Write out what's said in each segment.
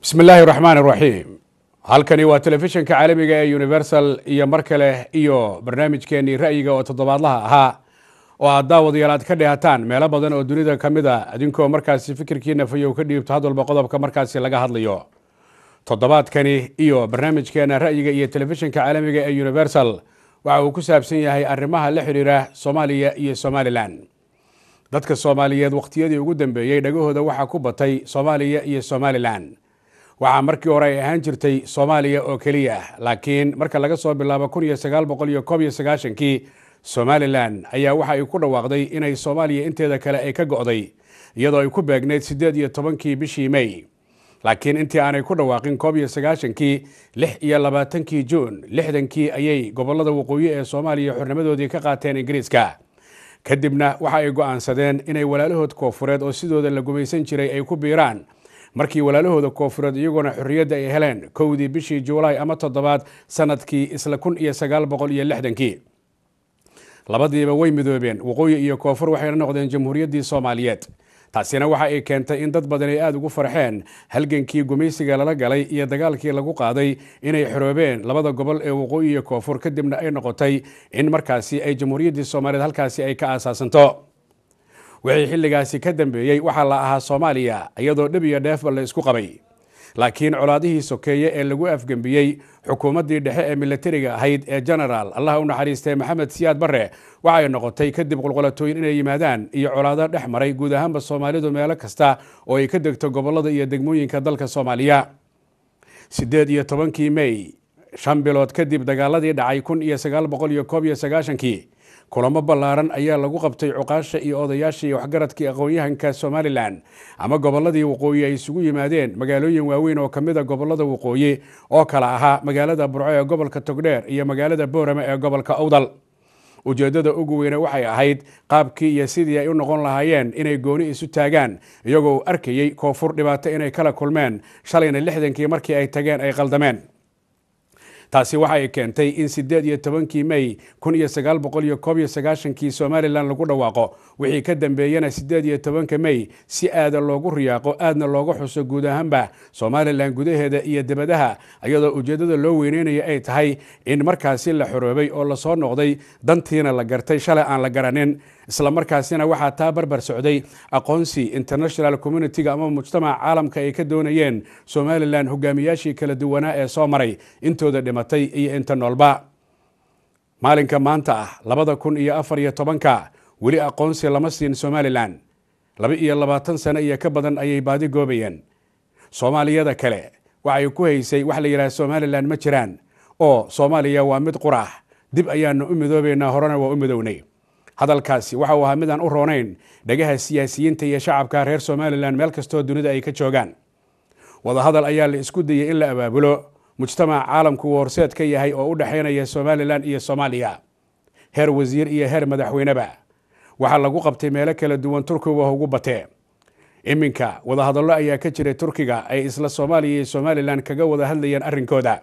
bismi illaahi raxmaan raxiim halkani waa telefishinka caalamiga ee universal iyo mar kale iyo barnaamijkeenii ra'yiga oo toddobaadlaha ahaa oo aad daawadayaal aad ka dhehataan meelo badan oo dunida ka mid a idinkoo markaasi fikirkiina fayow ka dhiibto had walba qodobka markaasi laga hadlayo toddobaadkani iyo barnaamijkeena ra'yiga iyo telefishinka caalamiga ee universal waxa uu ku saabsan yahay arrimaha la xidhiira soomaaliya iyo somalilan dadka soomaaliyeed wakhtiyadii ugu dambeeyey dhagahooda waxaa ku batay soomaaliya iyo somalilan waxaa markii hore ay ahaan jirtay soomaaliya oo keliya laakiin marka laga soo bilaabo kun iyo sagaal boqol iyo koob iyo sagaashankii somalilan ayaa waxa ay ku dhawaaqday inay soomaaliya inteeda kale ay ka go'day iyadoo ay ku beegneyd siddeed iyo tobankii bishii may laakiin intii aanay ku dhawaaqin koob iyo sagaashankii lix iyo labaatankii juun lixdankii ayay gobollada waqooyi ee soomaaliya xornimadoodii ka qaateen ingiriiska kadibna waxa ay go'aansadeen inay walaalahood koofureed oo sidooda la gumaysan jiray ay ku biiraan markii walaalahooda koofureed iyagoona xorriyadda ay heleen kowdii bishii juulaay ama toddobaad sanadkii isla kun iyo sagaal boqol iyo lixdankii labadiiba way midoobeen waqooyi iyo koonfur waxayna noqdeen jamhuuriyaddii soomaaliyeed taasina waxa ay keentay in dad badan ay aada ugu farxeen halgankii gumaysiga lala galay iyo dagaalkii lagu qaaday inay xoroobeen labada gobol ee waqooyi iyo koonfur kadibna ay noqotay in markaasi ay jamhuuriyaddii soomaaliyeed halkaasi ay ka aasaasanto wixii xilligaasi ka dambeeyey waxaa la ahaa soomaaliya iyadoo dhib iyo dheefba la isku qabay laakiin colaadihii sokeeye ee lagu afgembiyey xukuumaddii dhexe ee milatariga ahayd ee genaraal allah u naxariistay maxamed siyaad barre waxay noqotay kadib qulqulatooyin inay yimaadaan iyo colaado dhex maray guud ahaanba soomaalidu meelo kasta oo ay ka degto gobollada iyo degmooyinka dalka soomaaliya siddeed iyo tobankii mey shan bilood kadib dagaaladii dhacay kun iyo sagaal boqol iyo koob iyo sagaashankii kulamo ballaaran ayaa lagu qabtay cuqaasha iyo odayaashii waxgaradkii aqoon-yahanka somalilan ama gobolladii waqooyi ay isugu yimaadeen magaalooyin waaweyn oo ka mid a gobollada waqooyi oo kala ahaa magaalada burco ee gobolka togdheer iyo magaalada boorame ee gobolka awdal ujeeddada ugu weyne waxay ahayd qaabkii iyo sidii ay u noqon lahaayeen inay gooni isu taagaan iyagoo arkayey koonfur dhibaato inay kala kulmeen shalayna lixdankii markii ay tageen ay qaldameen taasi waxa ay keentay in siddeed iyo tobankii mey kun iyo sagaal boqol iyo koob iyo sagaashankii somalilan lagu dhawaaqo wixii ka dambeeyena siddeed iyo tobanka mey si aada loogu riyaaqo aadna looga xuso guud ahaanba somalilan gudaheeda iyo debadaha iyadoo ujeeddada loo weyneynaya ay tahay in markaasi la xoroobay oo lasoo noqday dantiina la gartay shalay aan la garanin isla markaasina waxaa taa barbar socday aqoonsi international communitiga ama mujtamaca caalamka ay ka doonayeen somalilan hogaamiyaashii kala duwanaa ee soo maray intooda dhimatay iyo inta noolba maalinka maanta ah labada kun iyo afar iyo tobanka weli aqoonsi lama siin somalilan laba iyo labaatan sano iyo ka badan ayay baadi goobayeen soomaaliyada kale waxay ku haysay wax la yidhaha somalilan ma jiraan oo soomaaliya waa mid quraax dib ayaanu u midoobaynaa horena waa u midownay hadalkaasi waxa uu ahaa midaan u roonayn dhagaha siyaasiyiinta iyo shacabka reer somalilan meel kastoo dunida ay ka joogaan wadahadal ayaa la isku dayey in la abaabulo mujtamaca caalamku uu horseed ka yahay oo u dhexaynaya somalilan iyo soomaaliya heer wasiir iyo heer madaxweyneba waxaa lagu qabtay meelo kala duwan turkiga ugu batee iminka wadahadallo ayaa ka jiray turkiga ay isla soomaaliya iyo somalilan kaga wada hadlayeen arrinkooda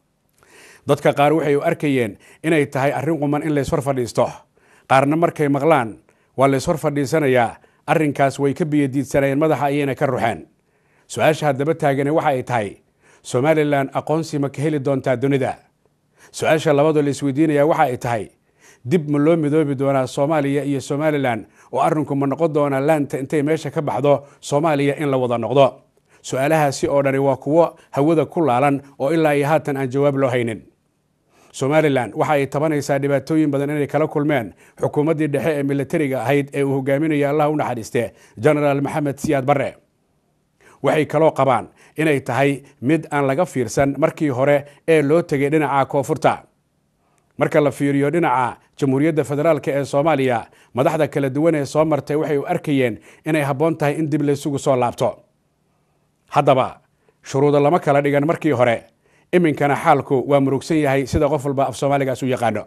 dadka qaar waxay u arkayeen inay tahay arrin quman in layshor fadhiisto qaarna markay maqlaan waa layshor fadhiisanayaa arrinkaas way ka biyadiidsanayeen madaxa ayayna ka ruxeen su-aasha haddaba taagane waxa ay tahay somalilan aqoonsi ma ka heli doontaa dunida su-aasha labadoo la isweydiinaya waxa ay tahay dib ma loo midoobi doonaa soomaaliya iyo somalilan oo arrinku ma noqon doonaa laanta intay meesha ka baxdo soomaaliya in la wada noqdo su-aalahaasi oo dhani waa kuwo hawada ku laalan oo ilaa iyo haatan aan jawaab loo haynin somalilan waxa ay tabanaysaa dhibaatooyin badan inay kala kulmeen xukuumaddii dhexe ee milatariga ahayd ee uu hogaaminaya allah u naxariiste genaraal maxamed siyaad barre waxay kaloo qabaan inay tahay mid aan laga fiirsan markii hore ee loo tegay dhinaca koonfurta marka la fiiriyo dhinaca jamhuuriyadda federaalk ee soomaaliya madaxda kala duwan ee soo martay waxay u arkayeen inay habboon tahay in dib laysugu soo laabto haddaba shuruudo lama kala dhigan markii hore iminkana xaalku waa murugsan yahay sida qof walba af soomaaligaas u yaqaano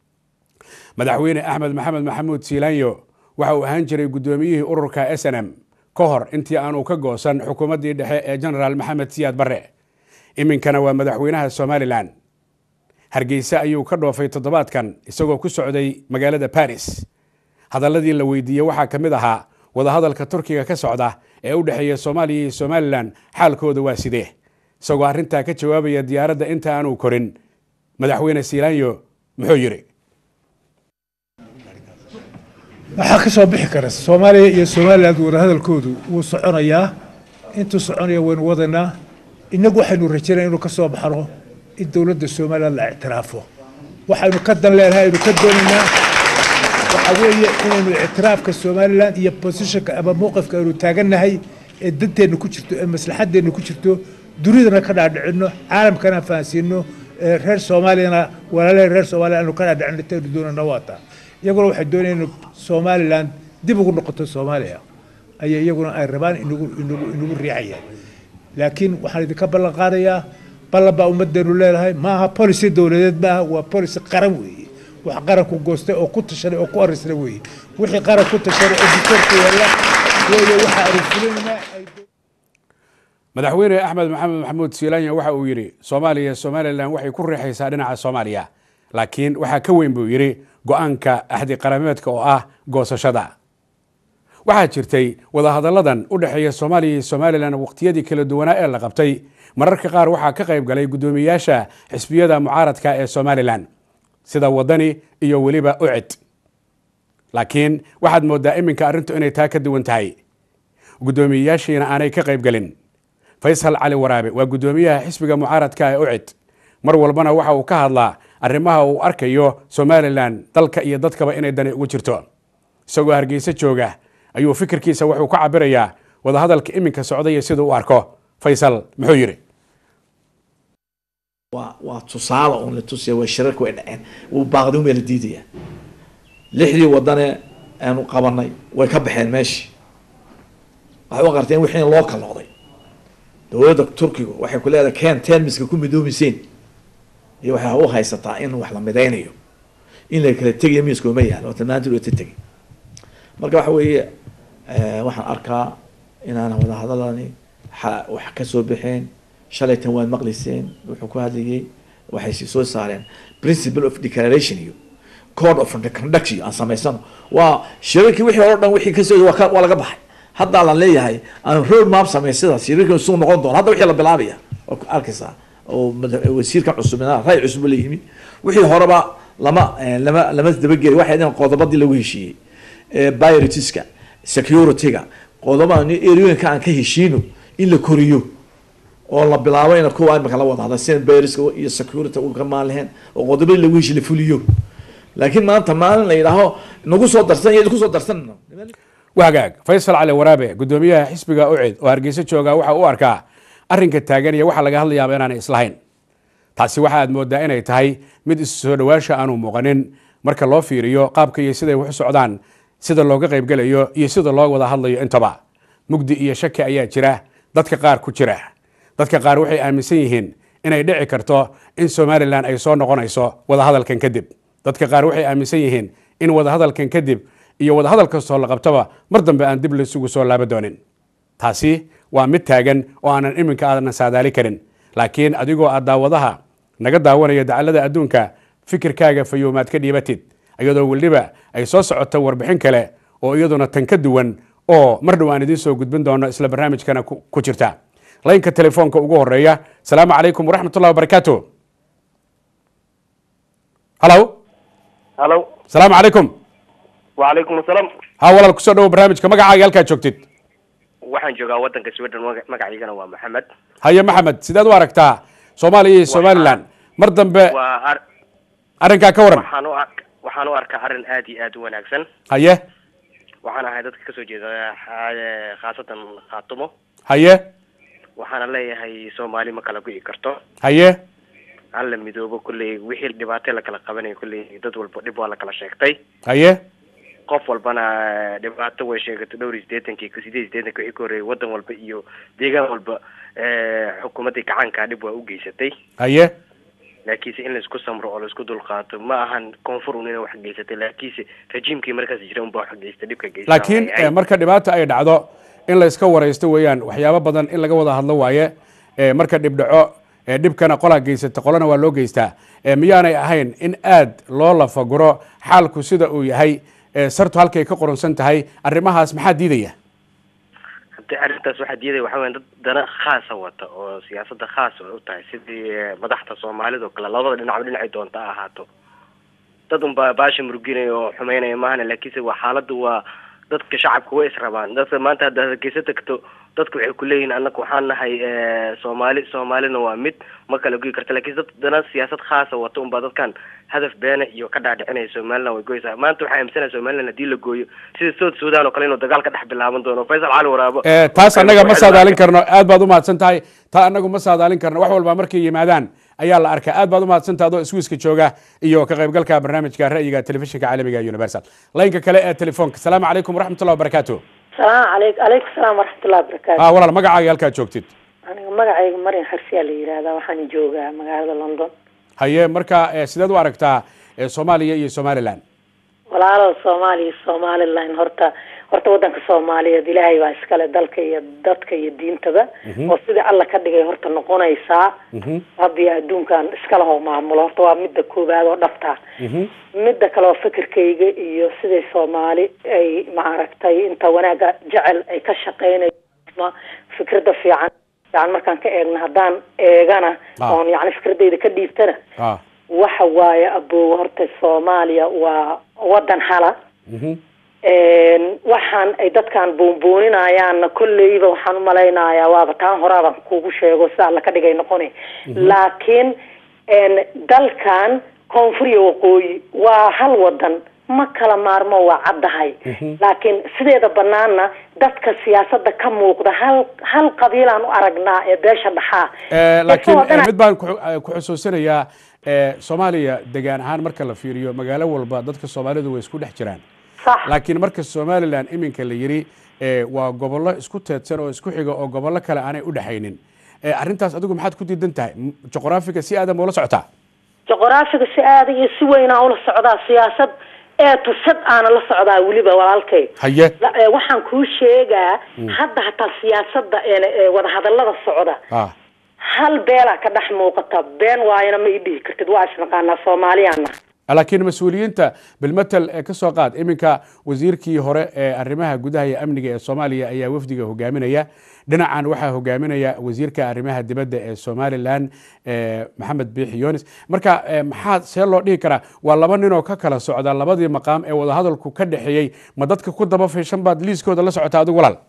madaxweyne axmed maxamed maxamuud siilaanyo waxa uu ahaan jiray guddoomiyihii ururka s n m ka hor intii aanu ka goosan xukuumaddii dhexe ee genaraal maxamed siyaad barre iminkana waa madaxweynaha somalilan hargeysa ayuu ka dhoofay toddobaadkan isagoo ku socday magaalada baris hadalladii la weydiiyey waxaa ka mid ahaa wadahadalka turkiga ka socda ee u dhexeeya soomaaliya iyo somalilan xaalkooda waa sidee isagoo arrintaa ka jawaabaya diyaaradda inta aanu korin madaxweyne siilaanyo muxuu yidhi waxaa ka soo bixi kara soomaaliya iyo somaliland wadahadalkoodu wuu soconayaa intuu soconaya waynu wadaynaa innagu waxaynu rajaynaya inuu ka soo baxno in dowladda somaliland la ictiraafo waxaynu ka dan leenahay aynu ka doonaynaa waxa weeye inaynu ictiraafka somaliland iyo positionka ama mowqifka aynu taagannahay ee danteenna ku jirto ee maslaxadeenna ku jirto dunidana ka dhaadhicino caalamkana fahansiino reer soomaaliyana walaalaha reer soomaaliya aynu ka dhaadhicino taynu doonayna waata iyaguna waxay doonayaan in somaliland dib ugu noqoto soomaaliya ayay iyaguna ay rabaan inagu inagu inagu riixayaan laakiin waxaan idinka ballan qaadayaa ballan baa ummaddeenu leedahay ma aha policy dowladeed maaha waa policy qaran weeye wax qaranku goostay oo ku tashanay oo ku arisnay weeye wixii qaran ku tashanay oo dictatorka yaalla weeye waxa aynu fulinaynaa ay madaxweyne axmed maxamed maxamuud siilaanya waxa uu yidhi soomaaliya somalilan waxay ku riixaysaa dhinaca soomaaliya laakiin waxaa ka weyn buu yidhi go-aanka axdi qarameedka oo ah goosashada waxaa jirtay wadahadalladan u dhexeeya soomaaliya iyo somalilan waqtiyadii kala duwanaa ee la qabtay mararka qaar waxaa ka qayb galay guddoomiyaasha xisbiyada mucaaradka ee somalilan sida wadani iyo weliba ucid laakiin waxaad moodaa iminka arrintu inay taa ka duwan tahay guddoomiyeyaashiina aanay ka qayb gelin faysal cali waraabe waa guddoomiyaha xisbiga mucaaradka ee ucid mar walbana waxa uu ka hadlaa arrimaha uu arkayo somalilan dalka iyo dadkaba inay dani ugu jirto isagoo hargeysa jooga ayuu fikirkiisa wuxuu ka cabirayaa wadahadalka iminka socdaya siduu u arko faysal muxuu yidhi waa waa tusaale uun la tusaya waa shirarka way dhaceen wuu baaqdi un baa la diidaya lixdii wadane aanu qabanay way ka baxeen meeshii waxay u qarteen wixii in loo kala noqday dowladda turkiga waxay ku leedahay ken termiska ku midoomiseen iyo waxay u haysataa in wax la midaynayo in la kala tegayo miiskooma yaalo oo tilmaantii loo tegay marka waxa weeye waxaan arkaa inaan wadahadalani wax ka soo baxeen shalaytan waad maqliseen wuxuu ku hadlayay waxay soo saareen principle of declaration iyo code of conduct iyo aan samaysano waa shirarkii wixii hore o dhan wixii kasoo waa waa laga baxay haddaa la leeyahay aan road map samey sidaas shirarkii suu noqon doona hadda wixii la bilaabaya oo arkaysaa oo wasiirka cusub ray cusub la yimi wixii horeba lama lama lama dabageli waxay dhaheen qodobadii lagu heshiiyey bioritiska security-ga qodoba erooyinka aan ka heshiino in la koriyo oo la bilaabo ina kuwa imika la wada hadla sida biriska iyo security u ka maaliheen oo qodobadii lagu heshiy la fuliyo laakiin maanta maalin la yidhaaho nagu soo darsan iyo kusoo darsan wagaag faysal cali waraabe guddoomiyaha xisbiga ucid oo hargeysa jooga waxa u arkaa arrinka taagan iyo waxa laga hadlayaaba inaanay islahayn taasi waxa aad moodaa inay tahay mid isu soo dhawaasha aanu muuqanin marka loo fiiriyo qaabka iyo siday wax u socdaan sida looga qaybgelayo iyo sida loo wada hadlayo intaba mugdi iyo shaki ayaa jira dadka qaar ku jira dadka qaar waxay aaminsan yihiin inay dhici karto in somalilan ay soo noqonayso wadahadalkan kadib dadka qaar waxay aaminsan yihiin in wadahadalkan kadib iyo wadahadal kastoo la qabtaba mar dambe aan dib laysugu soo laaba doonin taasi waa mid taagan oo aanan iminka aadan saadaali karin laakiin adigoo aad daawadaha naga daawanaya dacallada adduunka fikirkaaga fayoomaad ka dhiibatid iyadoo weliba ay soo socoto warbixin kale oo iyaduna tan ka duwan oo mar dhow aan idiin soo gudbin doono isla barnaamijkana ku jirta laynka telefoonka ugu horeeya asalaamu calaykum waraxmat ullahi wabarakaatu halo halo asalaamu calaykum wacalaykum asalaam ha walaal kusoo dhawo barnaamijka magacaaga halkaad joogtid waxaan joogaa waddanka sweden maga- magaciigana waa maxamed haye maxamed sideed u aragtaa soomaaliya iyo somalilan mar dambe waa ar- arrinkaa ka waran waxaan u ar- waxaan u arkaa arrin aad iyo aad u wanaagsan haye waxaan ahay dadka kasoo jeeda xa- khaasatan khaatumo haye waxaana leeyahay soomaali ma kala go'i karto haye hala midoobo kolley wixii dhibaato la kala qabanayo kolley dad walba dhib waa la kala sheegtay haye qof walbana dhibaato way sheegatay dhowr iyo siddeetankii sideed iyo siddeetankii wixii ka horreeyay waddan walba iyo deegaan walba xukuumaddii gacankaa dhib waa u geysatay haye laakiinse in laisku samro oo laisku dulqaato ma ahan koonfur un inay wax geysatay laakiinse rajiimkii markaas jira unbaa wax geystay dhibka geystay laakiin eh, marka dhibaata ay dhacdo in la iska waraysto weeyaan waxyaabo badan in laga wada hadlo waaye Eh, marka dhib dhaco eh, dhibkana qolaa geysata qolana waa loo geystaa Eh, miyaanay ahayn in aad loo lafaguro xaalku sida uu yahay eh, sartu halkay ka qoronsan tahay arrimahaas maxaa diidaya horta arrintaas waxaa diidaya waxaa weya dad dana khaasa wata oo siyaasadda khaas ay u tahay sidii eh, madaxda soomaalida oo kale labada dhinacba dhinacay doonta ha ahaato dad unbaa baasha muruginaya oo xumeynaya maahana laakiinse waa xaaladda waa dadka shacabka way israbaan dadka maanta haddaad hargeysa tagto dadku waxay kuleeyihiin annaga waxaan nahay eh, soomaali soomaalina waa mid ma kala goyi karta laakiin dad dana siyaasad khaasa wata unbaa dadkan hadaf beena iyo ka dhaadhicinaya somaliland way goysaa maanta waxaa aaminsanaya somaliland haddii la gooyo sida south sudan oo kale inuu dagaal ka dhex bilaaban doono faysal cali waraabo Eh, taas annaga ma saadaalin karno aad baad umahadsan tahay taa annagu ma saadaalin karno wax walba markay yimaadaan ayaa la arkaa aad baad umahadsan tahay adoo swiiska jooga iyo ka qaybgalka barnaamijka ra'yiga telefishinka caalamiga universal laynka kale ee telefoonka salaamu calaykum waraxmatullahi wabarakaatu salaam calayk calaykum salaam waraxmatullahi wabarakaatu ah walaal magacaaga halkaad joogtid aniga magacayga marin xarsiyaa la yidhaahdaa waxaan joogaa magaalada london haye marka eh, sideed u aragtaa eh, soomaaliya iyo somaliland walaalo soomaaliya iyo somaliland horta horta wadanka soomaaliyeed ilaahay baa iskale dalka iyo dadka iyo diintaba oo sidii alla ka dhigay horta noqonaysaa rabbiya adduunkan iskala hoo maamulo horta waa midda koowaad oo dhabta midda kale oo fikirkayga iyo siday soomaali ay maaragtay inta wanaaga jecel ay ka shaqeynayso fikrada fiican fiican markaan ka eegno haddaan eegana Ah. oon yani fikradayda ka dhiibtana ah waxa waaye aboowe horta soomaaliya waa wadan hala mhm. waxaan ay dadkan boonbooninayaanna kolleyba waxaan umalaynayaa waaba taan horaabaan kugu sheego sida alla ka dhigay noqona laakiin dalkan koonfur iyo waqooyi waa hal wadan ma kala maarmo waa caddahay laakiin sideeda banaana dadka siyaasada ka muuqda hal hal qabiilaan u aragnaa ee beesha dhaxaa Eh, laakiin Dadka oo dhan- eh, mid baan ku eh, ku xusuusinayaa eh, soomaaliya degaan ahaan marka la fiiriyo magaalo walba dadka soomaalidu way isku dhex jiraan sax laakiin marka somalilan iminka la yiri eh, waa gobollo isku teedsan oo isku xiga oo gobollo kale aanay u dhexaynin Eh, arrintaas adigu maxaad ku diidan tahay M- juqraafiga si aadam ula socotaa juqraafiga si aada iyo si weynaa ula socdaa siyaasad ee tusad aana la socdaa weliba walaalkay haye La- ee, waxaan kuu sheegaa hadda hataa siyaasada ee ee wadahadalada socda ah hal beelaa ka dhex muuqata been waayana ma ii dhihi kartid waa isnaqaanaa soomaaliyaana laakiin mas-uuliyiinta bilmatel ee ka soo qaad iminka wasiirkii hore ee arrimaha gudaha iyo amniga ee soomaaliya ayaa wafdiga hogaaminaya dhinacan waxaa hogaaminaya wasiirka arrimaha dibadda ee somalilan eh, maxamed biixi yonis marka eh, maxaa see loo dhihi karaa waa laba ninoo ka kala socda labadii maqaam ee wadahadalku ka dhexeeyey ma dadka ku daba fiishan baad liiskooda la socotaa adigu walaal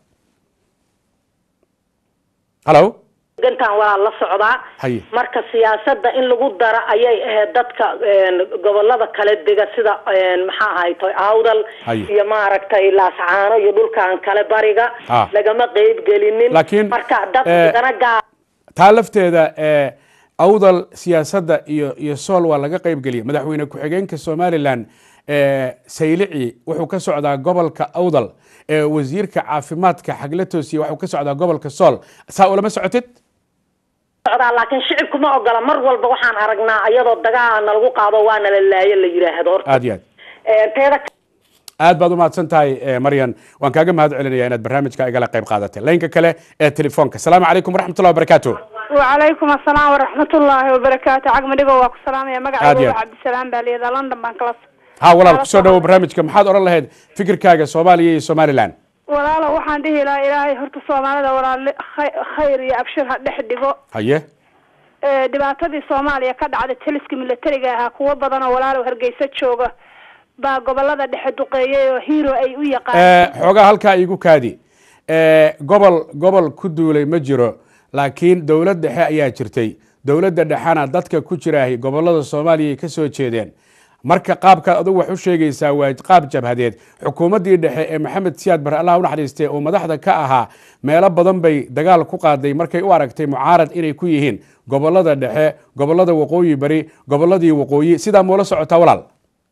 halo gantaan waa la socdaa Haye. marka siyaasada in lagu dara ayay ahayd dadka een, gobolada kale dega sida een, maxaa ahayto awdal Haye. iyo maaragtay laascaano iyo dhulkan kale bariga Ah. lagama qeyb gelinin Laakiin, marka eh, dad dana gaar taa lafteeda ee awdal siyaasadda iyo iyo sool waa laga qaybgeliyay madaxweyne ku-xigeenka somalilan ee saylici wuxuu ka socdaa gobolka awdal ee wasiirka caafimaadka xagle toosiye waxuu ka socdaa gobolka sool saa ulama socotid socdaa laakiin shicibku ma ogola mar walba waxaan aragnaa iyadoo dagaal nalagu qaado waana la laayo la yidhaahdo horta aad iyo aad Een, teeda aad baad umahadsan tahay eh, maryan waan kaaga mahad celinaya inaad barnaamijka igala qayb qaadatay laynka kale ee telefoonka asalaamu calaykum waraxmatullahi wabarakaatu وعليكم السلام ورحمة الله وبركاته عقم دقوا واكو سلام يا مقع عادي. عبد السلام باليدا لندن بان كلاس ha walaal kusoo dhawo barnaamijka maxaad odhan lahayd fikirkaaga soomaaliya iyo somalilan walaalo waxaan dhihi lahaa ilaahay horta soomaalida walaal khayr iyo abshir ha dhex dhigo haye Ee, dhibaatadii soomaaliya ka dhacday taliska militariga ahaa kuwo badan oo walaalow hargeysa jooga baa gobolada dhexe duqeeyay oo hero ay u yaqaaneen Eh, xoogaa halkaa igu kaadi Eh, gobol gobol ku duulay ma jiro laakiin dowlad dhexe ayaa jirtay dowladda dhexena dadka ku jiraahi gobolada soomaaliya ay ka soo jeedeen marka qaabkaad adigu wax u sheegaysaa waa qaab jabhadeed xukuumaddii dhexe ee maxamed siyaad bare allah u naxariistay oo madaxda ka ahaa meelo badan bay dagaal ku qaaday markay u aragtay mucaarad inay ku yihiin gobolada dhexe gobolada waqooyi bari goboladii waqooyi sidaa muula socotaa walaal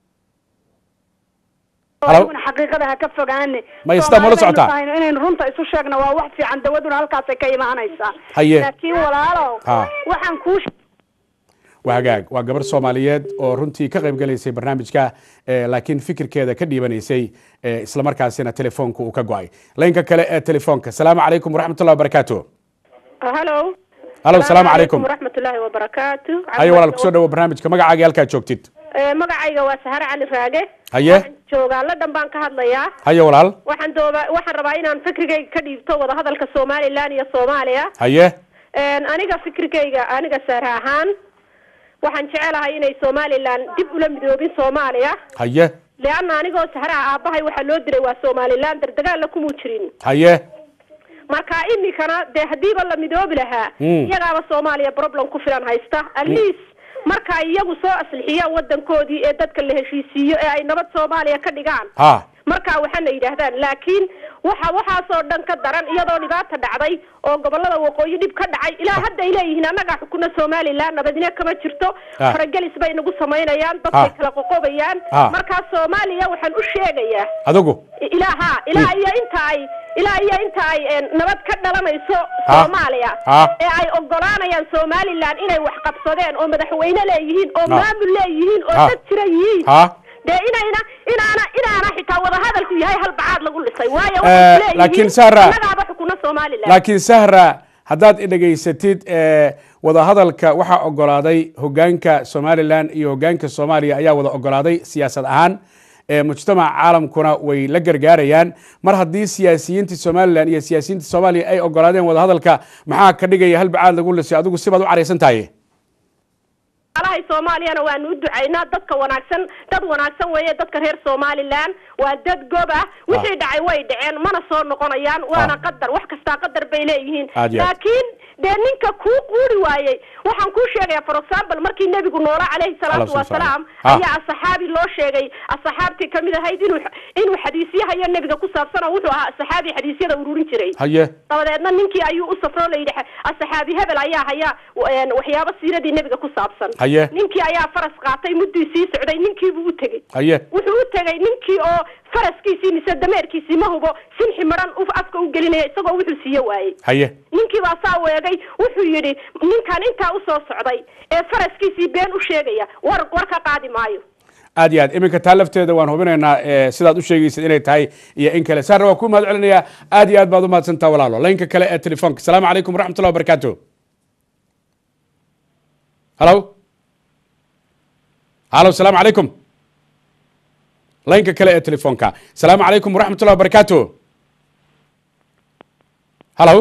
Halo? aniguna xaqiiqada ha ka fogaane Ma istaa mala Soomaalidaynu socotaa? tahayno inaynu runta isu sheegno waa wax fiican dawaduna halkaasay ka imaanaysaa Haye. laakiin walaalow Ha. waxaan kuu waa hagaag waa gabar soomaaliyeed oo runtii ka qayb galaysay barnaamijka eh, laakiin fikirkeeda ka dhiibanaysay eh, islamarkaasina telefoonka uu ka go-ay laynka kale ee telefoonka salaamu calaykum waraxmatullahi wabarakaatu halo halo salaamu calaykum waraxmatullaahi wabarakaatu haye walaal kusoo dhawo barnaamijka magacaaga halkaad joogtid Ee, magacayga waa sahare cali raage Haye. waxaan joogaa ladhan baan ka hadlayaa haye walaal waxaan dooba waxaan rabaa inaan fikrigayga ka dhiibto wadahadalka somalilan iyo soomaaliya haye Een, aniga fikrigayga aniga sahre ahaan waxaan jecelahay inay somalilan dib ula midoobin soomaaliya haye leanna anigoo sahraha aabahay waxaa loo diray waa somalilan dardagaalla kumuu jirin haye marka imikana dee hadiiba la midoobi lahaa Mm. iyagaaba soomaaliya problem ku filan haysta atleast marka ay iyagu soo aslixiyaan wadankoodii ee dadka la heshiisiiyo ee ay nabad soomaaliya ka dhigaan ha marka waxaana yidhaahdaan laakiin waxa waxaasoo dhan ka daran iyadoo dhibaata dhacday oo gobolada waqooyi dhib ka dhacay ilaa hadda ay leeyihiin annagaa xukuna somalilan nabadine kama jirto Ah. faragelis bay nagu samaynayaan Ah. dadkay kala qoqobayaan Ah. markaa soomaaliya waxaan u sheegayaa adigu ilaa ha ilaa iyo inta ay ilaa iyo inta ay een, nabad ka dhalanayso Ha. soomaaliya Ha. ee ay ogolaanayaan somalilan inay wax qabsadeen oo madaxweyne leeyihiin oo Ha. maamul leeyihiin oo Ha. dad jira yihiin ha dee inayna inaana inaana xitaa wadahadalku yahay hal bacaad lagu dhisay waayo Eh, waxay leeyihiin laakiin Sara- annagaaba xukuna somalilan laakiin sahra haddaad idhegaysatid eh, wadahadalka waxaa ogolaaday hogaanka somalilan iyo hogaanka soomaaliya ayaa wada ogolaaday siyaasad ahaan Eh, mujtamaca caalamkuna way la gargaarayaan mar haddii siyaasiyiinta somalilan iyo siyaasiyiinta soomaaliya ay ogolaadeen wadahadalka maxaa ka dhigaya hal bacaad lagu lisay adigu sibaad u caraysan tahay alahay soomaaliyana waanu u ducaynaa dadka wanaagsan dad wanaagsan weeye dadka reer somalilan waa dad gob ah wixii dhacay way dhaceen mana soo noqonayaan waana Ah. qadar wax kastaa qadar bay leeyihiin Aad iyo aad. laakiin dee ninka kuu quuri waayey waxaan kuu sheegaya for example markii nebigu noola calayhi salaatu Allahu wasalaam Ah. ayaa asaxaabi loo sheegay asaxaabtii kamid ahayd inuu inuu xadiisyahayo nebiga ku saabsan oo wuxuu ahaa asaxaabi xadiisyada ururin jiray haye dabadeedna ninkii ayuu u safro la yidhi asaxaabi hebel ayaa haya een, waxyaabo siiradii nebiga ku saabsan Haye. ninkii ayaa faras qaatay muddii sii socday ninkiibuu u tegey haye wuxuu u tegey ninkii oo faraskiisii mise dameerkiisii ma hubo sinxi maran u afka u gelinaya isagoo wuxuu siiye waayey haye ninkii baa saa weegay wuxuu yidhi ninkan intaa usoo socday ee faraskiisii been u sheegaya war war ka qaadi maayo aad iyo aad iminka taa lafteeda waan hubinaynaa eh, sidaad u sheegaysid inay tahay iyo in kale saarna waa ku mahad celinayaa aad iyo aad baad u mahadsantaa walaalo laynka kale ee telefoonka asalaamu calaykum waraxmatullahi wabarakaatu halo halo asalaamu calaykum laynka kale ee telefoonka asalaamu calaykum waraxmatullahi wabarakaatu halo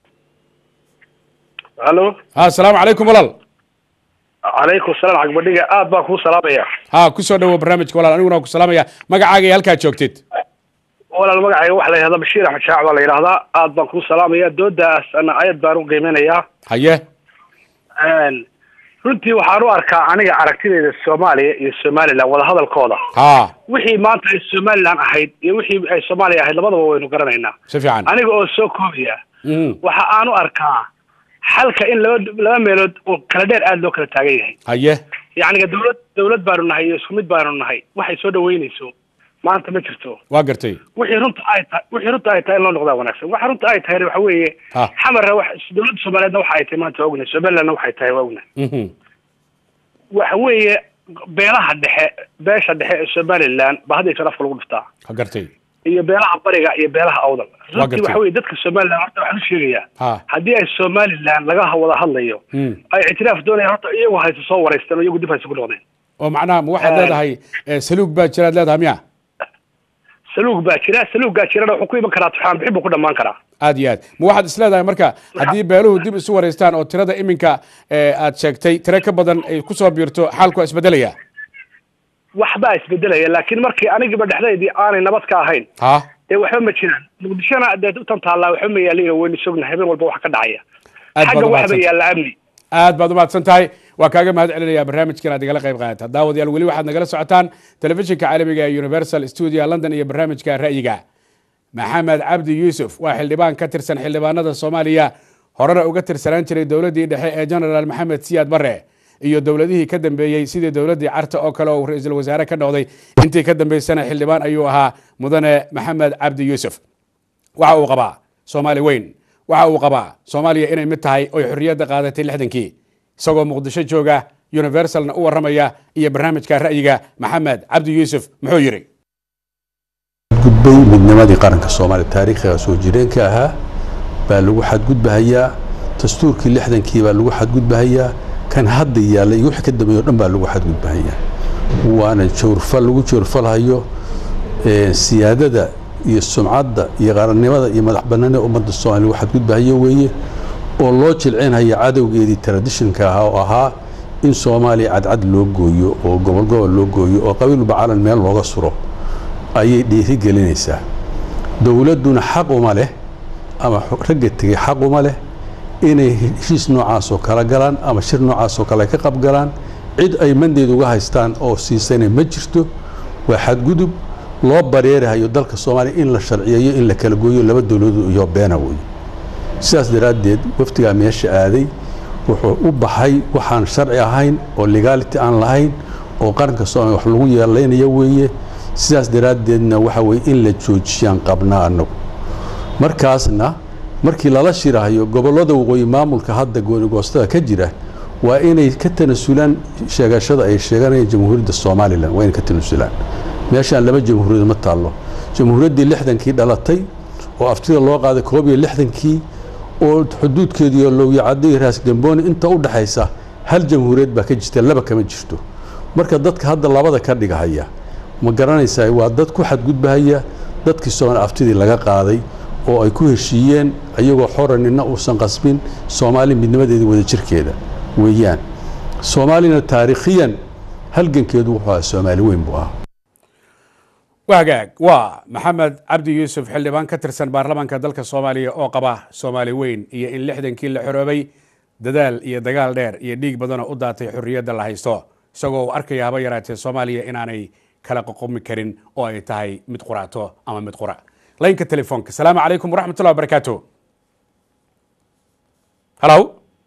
halo ha asalaamu calaykum walaal calaykum salaam cagbadhiga aad baan kuu salaamaya ha ku soo dhawo barnaamijka walaal aniguna waan ku salaamaya magacaaga iyo halkaad joogtid walaal magacayga waxaa la yidhahdaa bashiir axmed shaac baa la yidhahdaa aad baan kuu salaamaya doodaas ana ayad baan u qiimeynayaa haye runtii waxaan u arkaa aniga aragtidayda soomaaliya iyo somalilan wadahadalkooda ha wixii maanta ay somalilan ahayd iyo wixii ay soomaaliya ahayd labadaba waynu garanaynaa si fiican aniga oo soo koobaya Mm. waxa aan u arkaa xalka in laba laba meelood oo kala dheer aada loo kala taagan yahay haye yacniga dawlad dawlad baanu nahay iyo isku mid baanu nahay waxay soo dhaweynayso maanta ma jirto waa gartay wixii runta ay tahay wixii runta ay tahay in loo noqdaa wanaagsan waxa runta ay tahay waxa weeye Ha. xamarra wax dawladda soomaaliyeedna waxa ay tahay maanta waa ognahay somalilandna waxay tahay waa ognahay Mhm. waxa weeye beelaha dhexe beesha dhexe ee somaliland baa hadda afka lagu dhuftaa waa gartay iyo beelaha bariga iyo beelaha awdal runtii gartay. waxa weeye dadka somaliland horta waxaan u sheegayaa ha haddii ay somaliland laga wada hadlayo Mm. ay ictiraaf doonayaan horta iyagu hayse soo wareysteen oo iyagu dib hayse ku noqdeen oo macnaha ma waxaad Eh. leedahay eh, saluug baa jiraad leedahay miya saluug baa jira saluuggaa jirana wuxuu ku iman karaa tuxaan bixin buu ku dhammaan karaa aad iyo aad ma waxaad is leedahay marka haddii beeluhu dib isu wareystaan oo tirada iminka eh, aad sheegtay tiro ka badan ay kusoo biirto xaalku waa isbedelaya waxbaa isbedelaya laakiin markii anigiba dhexdaydii aanay nabad ka ahayn ha dee waxba ma jiraan muqdishona dee utan taallaa waxba ma yaaliin waynu sogna habeen walba wax ka dhacaya Aad baad xagga u waxba mahadsan- yaalla amni aad baad umahadsan tahay waa kaaga mahad celinaya barnaamijkan aad igala qayb qaadata daawadayaal weli waxaad nagala socotaan telefishinka caalamiga ee universal studio london iyo barnaamijka ra'yiga maxamed cabdi yuusuf waa xildhibaan ka tirsan xildhibaanada soomaaliya horena uga tirsanaan jiray dowladdii dhexe ee genaraal maxamed siyaad barre iyo dowladihii ka dambeeyey sidii dowladdii carta oo kale oo ra-iisul wasaare ka noqday intii ka dambeysana xildhibaan ayuu ahaa mudane maxamed cabdi yuusuf waxa uu qabaa soomaali weyn waxa uu qabaa soomaaliya inay mid tahay oy xorriyadda qaadatay lixdankii isagoo muqdisho jooga universalna u warramaya iyo barnaamijka ra'yiga maxamed cabdi yuusuf muxuu yidhi gudbay midnimadii qaranka soomaaliya taariikhiga soo jireenka ahaa baa lagu xadgudbahayaa dastuurkii lixdankii baa lagu xadgudbahayaa kan hadda yaalla iyo wixii ka dambeeyo dhan baa lagu xadgudbahayaa waana jawrfal lagu jawrfalhayo ee, siyaadada iyo sumcadda iyo qarannimada iyo madax bannaanida ummadda soomaaliya waxaad gudbahayo weeye oo loo jilcinhaya cadowgeedii traditionka ahaa oo ahaa in soomaaliya cadcad loo gooyo oo gobol gobol loo gooyo oo qabiilba calan meel looga suro ayay dhiiri gelinaysaa dowladduna xaq uma leh ama xu- ragga tegey xaq uma leh inay heshiis noocaas oo kala galaan ama shir noocaas oo kale ka qabgalaan cid ay mandeed uga haystaan oo siisana ma jirto waa xadgudub loo bareerahayo dalka soomaaliya in la sharciyeeyo in la kala gooyo laba dowladood iyo beena weeye sidaas daraaddeed wafdigaa meesha aaday wuxuu u baxay waxaan sharci ahayn oo legality aan lahayn oo qaranka soomaaliya wax lagu yeelaynayo weeye sidaas daraaddeedna waxa weye in la joojiyaan qabnaa annagu markaasna markii lala shirahayo gobollada waqooyi maamulka hadda goonigoostada ka jira waa inay ka tanasulaan sheegashada ay sheeganayaan jamhuuriyadda somalilan waa inay ka tanasulaan meeshaan laba jamhuuriyad ma taallo jamhuuriyaddii lixdankii dhalatay oo aftida loo qaaday koob iyo lixdankii oo xuduudkeediiyo lowyacaddo iyo raas gambooni inta u dhaxaysa hal jamhuuriyad baa ka jirta laba kama jirto marka dadka hadda labada ka dhigahaya ma garanaysaa waa dad ku xadgudbahaya dadkii soomaali aftidii laga qaaday oo ay ku heshiiyeen iyagoo xora nina uusan qasbin soomaali midnimadeeda wada jirkeeda weeyaan soomaalina taariikhiyan halgankeedu wuxuu ahaa soomaali weyn buu ahaa wagaag waa maxamed cabdi yuusuf xildhibaan ka tirsan baarlamaanka dalka soomaaliya oo qaba soomaali weyn iyo in lixdankii la xoroobay dadaal iyo dagaal dheer iyo dhiig badanoo u daatay xorriyadda la haysto isagoo uu arkaya haba yaraatee soomaaliya inaanay kala qoqomi karin oo ay tahay mid quraato ama mid qura laynka telefoonka asalaamu calaykum waraxmatullahi wabarakaatu halow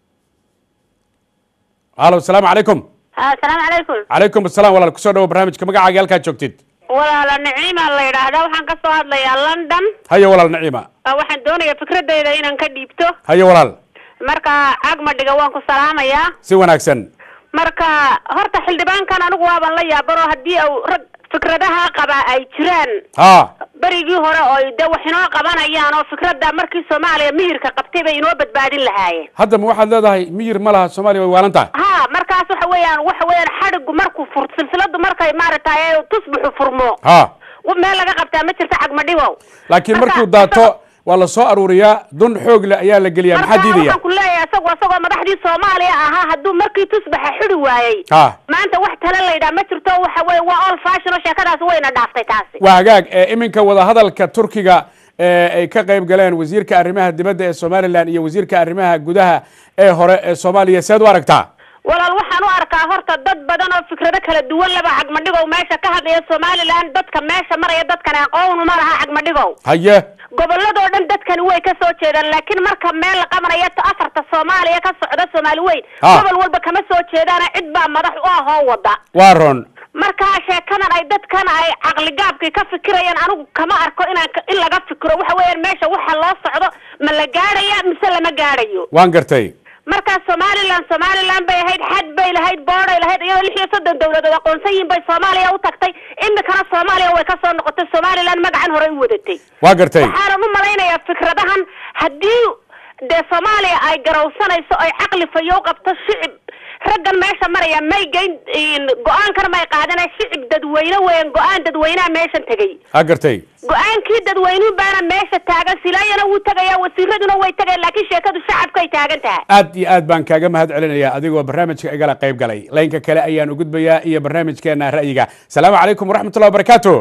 halow asalaamu calaykum asalaamu calaykum calaykum asalaam walaal kusoo dhawo barnaamijka magacaaga halkaad joogtid walaala niciima la yidhaahdaa waxaan ka soo hadlayaa london haye walaal naciima Ah, waxaan doonayaa fikradeyda inaan ka dhiibto haye walaal marka cagmadhiga waan ku salaamayaa si wanaagsan marka horta xildhibaankan anigu waaban la yaabanoo haddii au rag fikradaha qaba ay jiraan ha berigii hore oo de wax inoo qabanayaan oo fikradda markii soomaaliya mihirka qabtay bay inoo badbaadin lahaayeen hadda ma waxaad leedahay miyir ma laha soomaaliya way waalan tahay ha markaas waxa weeyaan waxa weeyaan xadhigu markuu fur silsiladu markay maaragtay tusbuxu furmo ha meel laga qabtaa ma jirto cagmadhigow laakiin Marka, markuu daato waa la soo aruuriyaa dun xoog le ayaa la geliyaa maxaa marka diidaya waxaan ku leeyahay isagu isagoo madaxdii soomaaliya ahaa hadduu markii tusbaxa xidi waayey ha maanta wax tale la yidhaha ma jirto waxa weye waa all fashion oo sheekadaasi wayna dhaaftay taasi waa hagaag ee iminka wadahadalka turkiga ee ay ka qayb galeen wasiirka arrimaha dibadda ee somalilan iyo wasiirka arrimaha gudaha ee hore ee soomaaliya seed u aragtaa walaal waxaan u arkaa horta dad badan oo fikrado kala duwan laba cagmadhigow meesha ka hadlaya somaliland dadka meesha maraya dadkan aqoon uma laha cagmadhigow haye goboladoo dhan dadkani way ka soo jeedaan laakiin marka meel la qabanayo ta afarta soomaaliya ka socda soomaali weyn Ha. gobol walba kama soo jeedaana cid baa madax u ah oo wada waa ron markaa sheekadan ay dadkan ay caqligaabkii ka fikirayaan anigu kama arko inaan ka- in laga fikiro waxa weeyaan meesha waxa loo socdo ma la gaadhaya mise lama gaadhayo waan gartay markaa somaliland somaliland bay ahayd xad bay lahayd booday lahayd iyadoo lix iyo soddon dowladood aqoonsan yihiin bay soomaaliya u tagtay imikana soomaaliya way ka soo noqotay somaliland magacan hore u wadatay waa gartay waxaanan u malaynayaa fikradahan haddii dee soomaaliya ay garowsanayso ay caqli fayow qabto shicib raggan meesha maraya may geyn go-aankana may qaadana shicib dadweyne weyan go-aan dadweynaha meeshan tegay ha gartay go-aankii dadweynuhu baana meesha taagan silaayana wuu tegayaa wasiiraduna way tegayaan laakiin sheekadu shacabkay taagan tahay aad iyo aad baan kaaga mahad celinayaa adigoo barnaamijka igala qayb galay laynka kale ayaan u gudbayaa iyo barnaamijkeena ra'yiga asalaamu calaykum waraxmatullahi wabarakaatu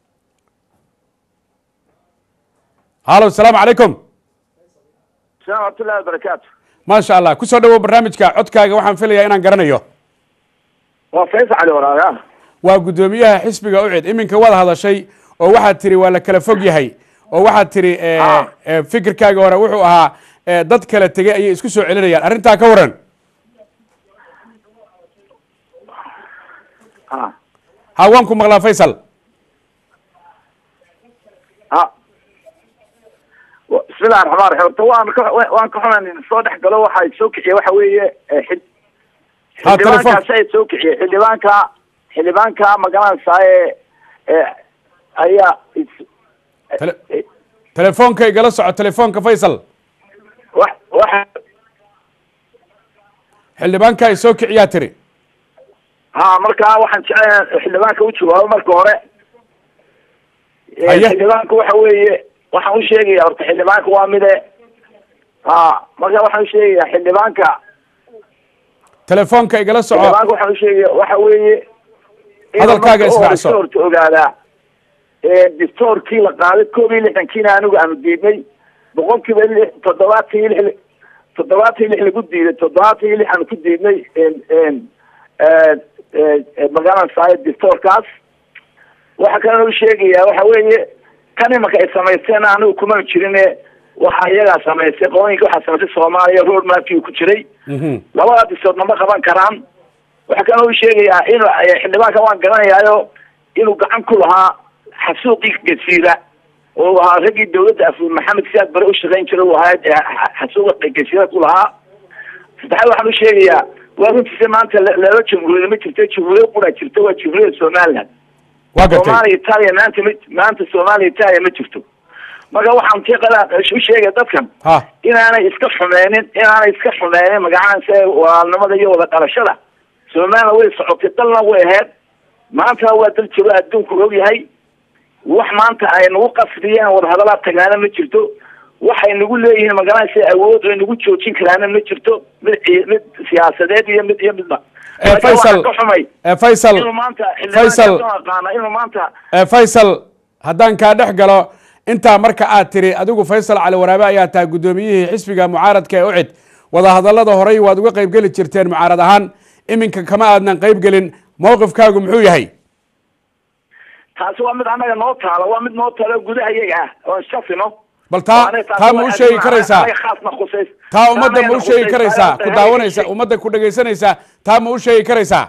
halo asalaamu calaykum السلام ورحمة الله وبركاته maasha allah kusoo dhawow barnaamijka codkaaga waxaan filayaa inaan garanayo وفيصل علي وراها waa guddoomiyaha xisbiga ucid iminka waad hadashay oo waxaad tiri waa la kala fog yahay oo waxaad tiri eh, Ah. eh, fikirkaaga hore wuxuu ahaa eh, dad kala tegay ayay isku soo celinayaan arrintaa ka waran ها ha waan ku maqlaa faysal ها و- بسم الله الرحمن الرحيم طبعا وان كحنا soo dhex galo waxa ay soo kiciye waxa weeye eh, xid- Ha, telefoon. xildhibaankaasi ay soo kiciye xildhibaanka xildhibaanka magaranaysaye eh, ayaa is- Tele- telefoonka igala soco telefoonka faysal wax waxa xildhibaanka ay soo kiciyaa tiri ha marka waxaan jeclahay xildhibaanka u jawaabo marka hore Haye. xildhibaanka waxa weeye waxaan u sheegaya horta xildhibaanka waa mide ha marka waxaan u sheegaya xildhibaanka telefoonka igala soco xildhibaanka waxaan u sheegaya waxa weeye inuu Hadalkaaga marka u hore israacso. horta ogaadaa distoorkii la qaaday koob iyo lixdankiina anigu aanu diidnay boqolkiiba lix toddobaatan iyo lix toddobaatan iyo lix lagu diiday toddobaatan iyo lix aanu ku diidnay magaranaysaay distoorkaas waxa kalena u sheegaya waxa weeye kan imanka ay samaysteen anigu kuma jirine waxa iyagaa samaysay qooyinka waxaa samaysay soomaaliya road mapkii ku jiray labada distoor nama qaban karaan waxa kalena u sheegayaa inuu xildhibaanka waan garanayaayo inuu gacan ku lahaa xasuuqii gasiira oo ahaa raggii dawladda af maxamed siyaad bare u shaqayn jiray uu ahaa ee xasuuqa gasiira ku lahaa saddexaad waxaan u sheegayaa waa runtiisa maanta la- laba jamhuuriyad ma jirto jamhuuriyad qura jirto waa jamhuuriyadda somaliland waa gartay soomaaliya itaaliya maanta ma maanta soomaaliya itaaliya ma jirto marka waxaan tiqada u sheegaya dadkan ha inaanay iska xumeynin inaanay iska xumeynin magacaansa walaalnimada iyo wada dhalashada somaliland way socotay dalna way ahayd maanta waa dal jiro adduunku og yahay wax maanta ay nagu qasbiyeen wadahadalaa tagaana ma jirto waxay nagu leeyihiin magaranaysa awood ay nagu joojin karaana ma jirto mid ci- mid siyaasadeed iyo mid iyo midba Eh, Marka Faisal, waxaan ka xumay eh, Faisal, inuu maanta Faisal. xildhibaanka aqaana inuu maanta Eh, faysal haddaan kaa dhex galo intaa marka aad tiri adigu faysal cali waraabe ayaa tahay guddoomiyihii xisbiga mucaaradka ee ucid wadahadallada horey waad uga qayb geli jirteen mucaarad ahaan iminka kama aadnan qayb gelin mowqifkaagu muxuu yahay taasi waa mid annaga noo taala waa mid noo taala gudaha iyaga ah oon shafino bal taa taa ma u sheegi karaysaa taa ummadda ma u sheegi karaysaa ku daawanaysa ummadda ku dhegaysanaysaa taa ma u sheegi karaysaa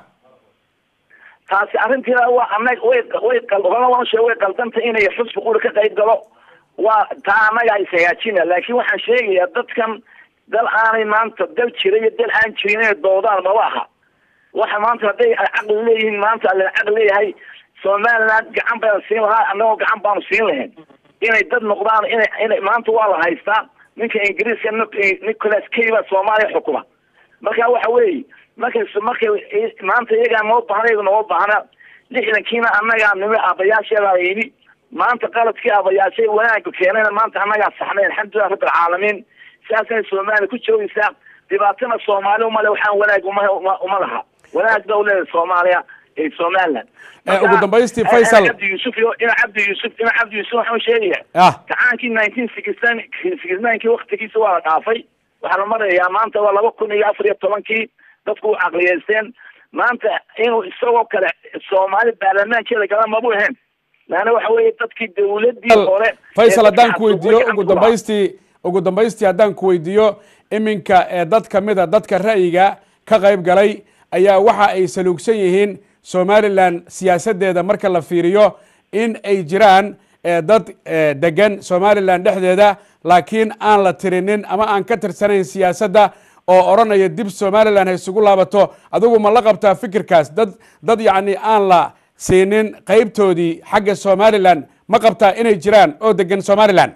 taasi arrintiina waa annaga way way qal- horena waan sheegay way qaldanta inay xusbi quri ka qayb galo waa taa annaga is hagaajina laakiin waxaan sheegayaa dadkan dal aanay maanta dal jira iyo dal aan jirin inay doodaan maba aha waxa maanta hadday ay caqli leeyihiin maanta alla caqli leeyahay somaliland gacan baynu siin lahaa annagoo gacan baanu siin lahayn inay dad noqdaan inay inay maanta waa la haystaa ninka ingiriiska Nic- nicholas kay baa soomaaliya xukuma marka waxa weeye markay markay maanta iyagaa noo baahna iyaga noo baahna lixdankiina annagaa nimi aabayaasheedaa yimi maanta qaladkii aabayaashay wanaagga keenayna maanta annagaa saxnay alxamdulilah rabbi alcaalamiin sidaasay soomaaliya ku joogaysaa dhibaatana soomaali umale waxaan wanaag uma uma- uma laha wanaag ba uleedahay soomaaliya ee somaliland Eh, ugu dambaystii, ina Faisal. cabdi yuusuf iyo ina cabdi yuusuf ina cabdi yuusuf waxaan sheegaya ah gacaankii nineteen sixty nine sixty ninekii waktigiisa waa la dhaafay waxaa la marayaa maanta waa laba kun iyo afar iyo tobankii dadku u caqliyeysteen maanta inuu isagoo kale soomaali baarlamaankeeda gala mabu ahayn laana waxa weeye dadkii dawladii hore faysal ee haddaan dadka ku weydiiyo xasuuqay ugu gacanta ku lahaa. dambaystii ugu dambaystii haddaan ku weydiiyo iminka ee dad ka mida dadka ra'yiga ka qayb galay ayaa waxa ay saluugsan yihiin somalilan siyaasaddeeda marka la fiiriyo in ay jiraan eh, dad eh, degan somalilan dhexdeeda laakiin aan la tirinin ama aan ka tirsanayn siyaasadda oo odhanaya dib somalilan ha isugu laabato adigu ma la qabtaa fikirkaas dad dad yacni aan la siinin qaybtoodii xagga somalilan ma qabtaa inay jiraan oo degan somalilan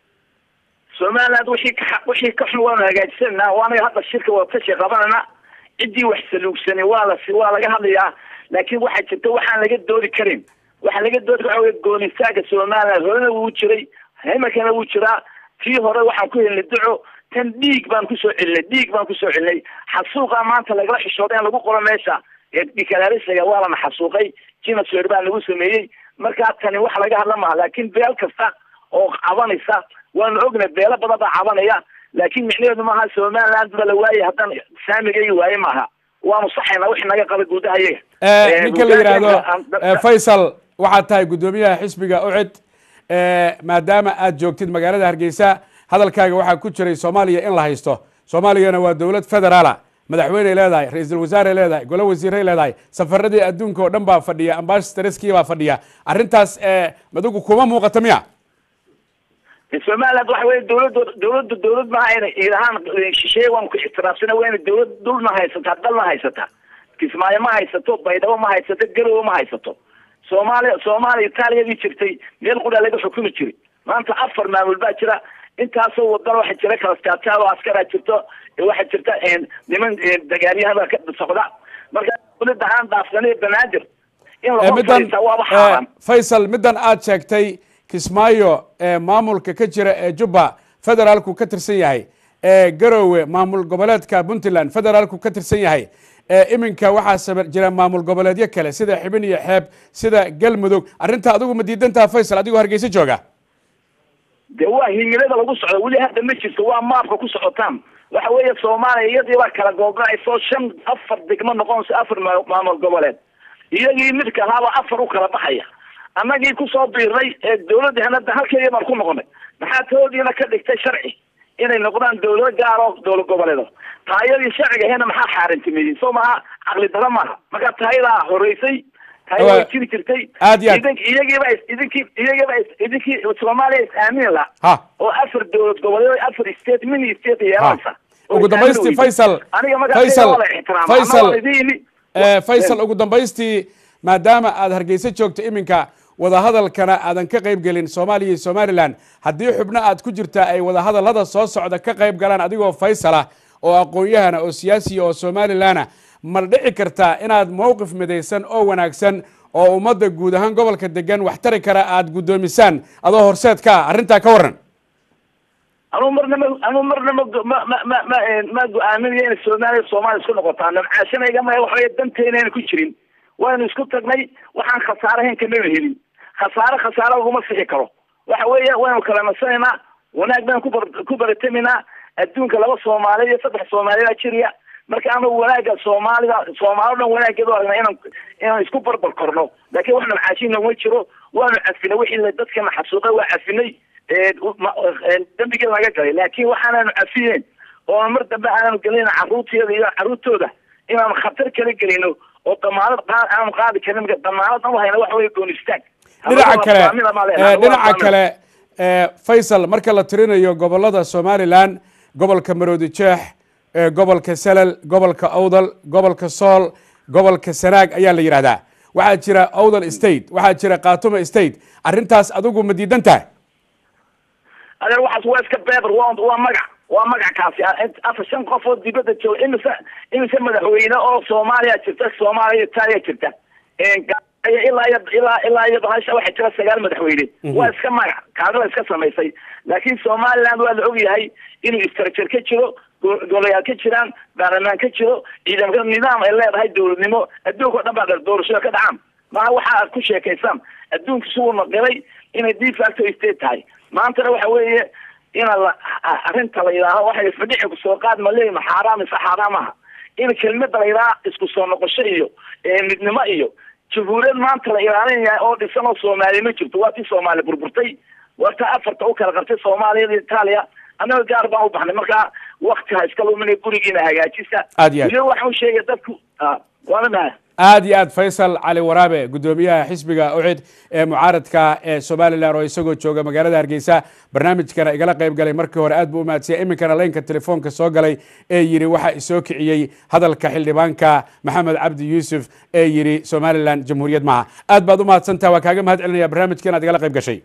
somaliland wixii ka wixii ka xun waanu hagaajisanaa waanaga hadda shirka wadatashi qabanana ciddii wax saluugsanay waa la waa laga hadlayaa laakiin waxaa jirta waxaan laga doodi karin waxaa laga doodi waxa wey goonistaaga somaliland horena wuu jiray imakana wuu jiraa tii hore waxaan ku helnay duco tan dhiig baan kusoo celinay dhiig baan kusoo celinay xasuuqa maanta lagala xishooday in lagu qoro meesha ee dikalaarisiga waa lana xasuuqay genocide baa lagu sameeyey markaa tani wax laga hadla maaha laakiin beel kasta oo cabanaysa waanu ogna beelo badan baa cabanaya laakiin micnaheedu maaha somaliland baa la waayay haddaan saamigayga waaye maaha waanu saxaynaa wixii naga qaba gudaha iyaga Eh, ninka la yidhaahdo eh, faysal waxaad tahay guddoomiyaha xisbiga ucid eh, maadaama aad joogtid magaalada hargeysa hadalkaaga waxaa ku jiray soomaaliya in la haysto soomaaliyana waa dowlad federaala madaxweyney leedahay ra-iisul wasaarey leedahay golo wasiiray leedahay safaradii adduunka oo dhan baa fadhiya ambassadorskii baa fadhiya arrintaas eh, adigu kuma muuqata miya somaliland waxa weye dawladda dawladda dawlad maaha inay iidahaan shisheeye waanu ku ixtiraafsana waa inay dawlad dhulna haysataa dalna haysataa kismaayo ma haysato baydhabo ma haysato garowe ma haysato soomaaliya soomaaliya itaaliyadii jirtay meel qura laga xukumi jiray maanta afar maamul baa jira intaasoo wadana waxaa jira kalastaataab oo askaraa jirto waxaa jirta niman dagaalyahanbaa ka socda marka dowladda aan dhaafsanay banaadir in Eh, laga middan fadhiista waaba eh, xaaraan faysal middan aad sheegtay kismaayo ee maamulka ka jira ee jubba federaalku ka tirsan yahay ee garowe maamul goboleedka puntland federaalku ka tirsan yahay ee iminka waxaa saba- jira maamul goboleedyo kale sida xibin iyo xeeb sida galmudug arrinta adigu ma diidantaha faysal adigoo hargeysa jooga de waa himilada lagu socdo weli hadda ma jirto waa maabka ku socotaan waxa weeye soomaaliya iyadii baa kala googacayso shan afar degmo noqonayso afar ma- maamul goboleed iyagii midka ahaaba afar u kala baxaya annagii kusoo biirnay ee dowladda hanada halkeedii baan ku noqonay maxaa toodiina ka dhigtay sharci inay noqdaan dowlado gaar oo dowlad goboleedo taayadii sharciga ahena maxaa xaarintimeeyey soo maha caqli daro maaha marka taayadaa horeysay taaya way Waa- jiri jirtay aad iyo aad. idink iyagiiba is- idinkii iyagiiba is- idinkii soomaaliya is aamini laha ha oo afar dowlad goboleed afar state mini state yeelanaysa ugu dambaystii faysal aniga markaa faysal waa la ixtiraama faysal ama waa idin eh, faysal ugu dambaystii maadaama aad hargeysa joogto iminka wadahadalkana aadan ka qayb gelin soomaaliya iyo somalilan haddii xubno aad ku jirtaa ay wadahadallada soo socda ka qayb galaan adigoo faysal ah oo aqoon-yahana oo siyaasiya oo somalilana ma dhici kartaa inaad mowqif midaysan oo wanaagsan oo ummadda guud ahaan gobolka degan wax tari kara aad guddoomisaan adoo horseed ka ah arrintaa ka warran anuu marna ma anuu marna ma go- ma ma ma ma eh, ma go-aaminayo inay soomaaliya soomaaliya isku noqotaa namcaashanayga ma waxaweye danteynayna ku jirin waynu isku tagnay waxaan khasaare ahayn kamaba helin khasaare khasaare laguma sixi karo waxa weeye waynu kala nasanaynaa wanaag baynu ku bar- ku barataminaa adduunka laba soomaaliya iyo saddex soomaaliyaa jiriya marka anagu wanaagga soomaalida soomaali o dhan wanaaggeedu aragna inaan inaan isku barbar korno laakiin wax namcaashin naguma jiro waanu cafinay wixii dadkana xasuuqay waa cafinay ee, ma- ee, dembigii laga galay laakiin waxaanaanu cafiyeen oo aan mar dambe aanaanu gelin carruurteeda iyo carruurtooda inaanu khatar kala gelino oo damaanad qaa- aanu qaadi karin marka damaanad u hayna waxa weye goon istaag dhinaca kale Faamila ma leenahay, eh, waa dhinaca faamila. kale eh, faysal marka la tirinayo gobolada somalilan gobolka maroodi jeex eh, gobolka salal gobolka awdal gobolka sool gobolka sanaag ayaa la yidhahdaa waxaa jira awdal state waxaa jira khatuma state arrintaas adigu ma diidan tahay adeer waxaas waa iska beber waa waa magac waa magac kaasi ah. Int- afar shan qof oo dibadda jooga imise imise madaxweyne oo soomaaliya jirta soomaaliya iyo itaaliya jirta Een, ga- iyo ilaa iyo ilaa ilaa iyo bahasha waxaa jira sagaal madaxweyne waa iska magac kaadi la iska samaysay laakiin somaliland waa la ogyahay inuu istrajar ka jiro go- golayaal ka jiraan baarlamaan ka jiro ciidamka nidaam ay leedahay dowladnimo adduunka o dhan baa dheer doorashada ka dhacaan maha waxa aad ku sheekaysaan adduunka suu naqilay inay de facto state tahay maantana waxa weeye ina la a- arrinta la yidhaaho waxay fadhici kusoo qaad ma leeyi ma xaaraam mise xaaraam aha in kelmada la yidhaha isku soo noqosho iyo ee, midnimo iyo jamhuuriyad maanta la ilaalinaya oo dhisan oo soomaaliya ma jirto waa tii soomaaliya burburtay waa taa afarta u kala qartay soomaaliya iyo itaaliya annaga gaar baan u baxnay marka wakti ha iska luminay gurigiina hagaajisa Aad iyo aad. weliba waxaan u sheegaya dadku ah, waana maha aad iyo aad faysal cali waraabe guddoomiyaha xisbiga ucid ee mucaaradka ee somalilan oo isagoo jooga magaalada hargeysa barnaamijkana igala qayb galay markii hore aad buu umahadsiyay iminkana laynka telefoonka soo galay ee yidhi waxa isoo kiciyey hadalka xildhibaanka maxamed cabdi yuusuf ee yidhi somalilan jamhuuriyad maaha aad baad umahadsantaha waa kaaga mahad celinaya barnaamijka inaad igala qayb gashay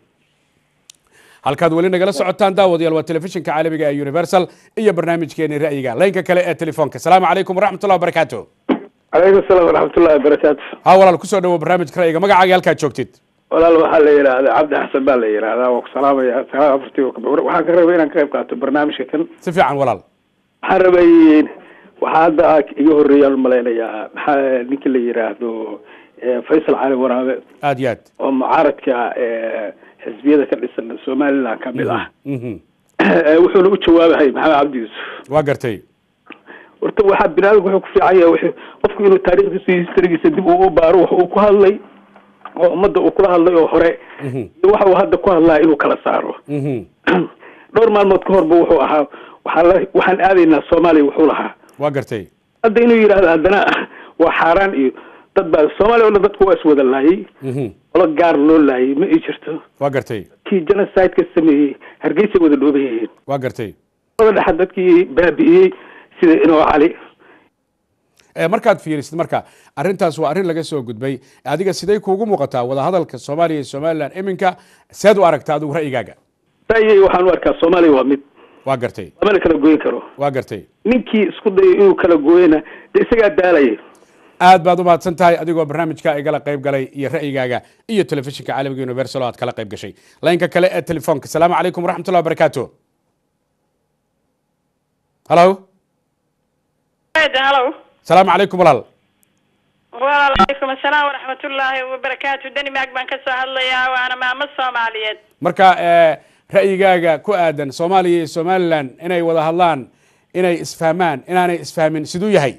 halkaad weli nagala socotaan daawadayaal waa telefishinka caalamiga ee universal iyo barnaamijkeeni ra'yiga laynka kale ee telefoonka asalaamu calaykum waraxmatullah wabarakaatu calaykum salaam waraxmatullahi wabarakaatu ha walaal kusoo dhawo barnaamijka ra'yiga magacaaga halkaad joogtid walaal waxaa la yidhaahdaa cabdi xasan baa la yidhaahdaa waa ku salaamaya sagaal afartii oo kab- waxaan ka rabay inaan ka qayb qaato barnaamijka kan si fiican walaal waxaan rabay waxaa hadda iga horreeyaan malaynayaa maxaa ninka la yidhaahdo eh, faysal cali waraabe aad iyo aad oo mucaaradka eh, xisbiyada ka dhisan somaliland ka mid ah Mhm. Eh, wuxuuna u jawaabahay maxamed cabdi yuusuf waa gartay horta waxaa binaadamku wuxuu ku fiican yahay wuxuu- qofku inuu taariikhdiisa iyo historygiisa dib uu u baaro wax uu ku hadlay oo ummadda uu kula hadlay oo hore iyo waxa uu hadda ku hadlaa inuu kala saaro Mhm. dhowr maalmood ka horba wuxuu ahaa waxaa la waxaan aadaynaa soomaaliya wuxuu lahaa waa gartay hadda inuu yidhaahdo haddana waa xaaraan iyo dad baa soomaaliya oo dhan dadku waa iswada laayay Mhm. qolo gaar loo laayay ma ii jirto waa gartay kii genocide-ka sameeyey hargeysa wada dhooban yihiin waa gartay wada dhexa dadkii baabi'iyey sida inoo cali Eh, markaad fiirisid marka arrintaas waa arrin laga soo gudbay adiga sidee kuugu muuqataa wadahadalka soomaaliya iyo somalilan iminka seed u aragtaa adigu ra'yigaaga ra'yigay waxaan u arkaa soomaaliya waa mid waa gartay lamana kala goyn karo waa gartay ninkii isku dayo inuu kala gooyana de isagaa daalaya aad baad u mahadsan tahay adigoo barnaamijka igala qayb galay iyo ra'yigaaga iyo telefishinka caalamiga universal oo aad kala qayb gashay laynka kale ee telefoonka asalaamu calaykum waraxmatullahi wabarakaatu halo halo asalaamu calaykum walaal wacalaykum asalaam waraxmatullaahi wabarakaatu denmark baan ka soo hadlayaa waana maamo soomaaliyeed marka eh, ra'yigaaga ku aadan soomaaliya iyo somalilan inay wada hadlaan inay isfahmaan inaanay isfahmin siduu yahay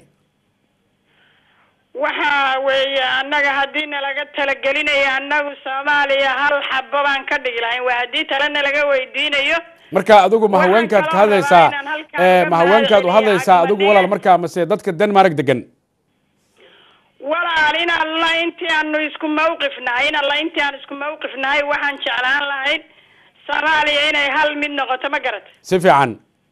waxa weeye annaga haddii nalaga talagelinayo annagu soomaaliya hal xabo baan ka dhigi lahayn waa haddii tale nalaga weydiinayo marka adigu ma haweenkaad ka hadlaysaa eh, ma haweenkaad u hadlaysaa adigu walaal markaa mase dadka denmark degan walaal in alla intii aanu isku mawqif nahay in alla intii aan isku mawqif nahay waxaan jeclaan lahayn soomaaliya inay hal mid noqoto ma garat si fiican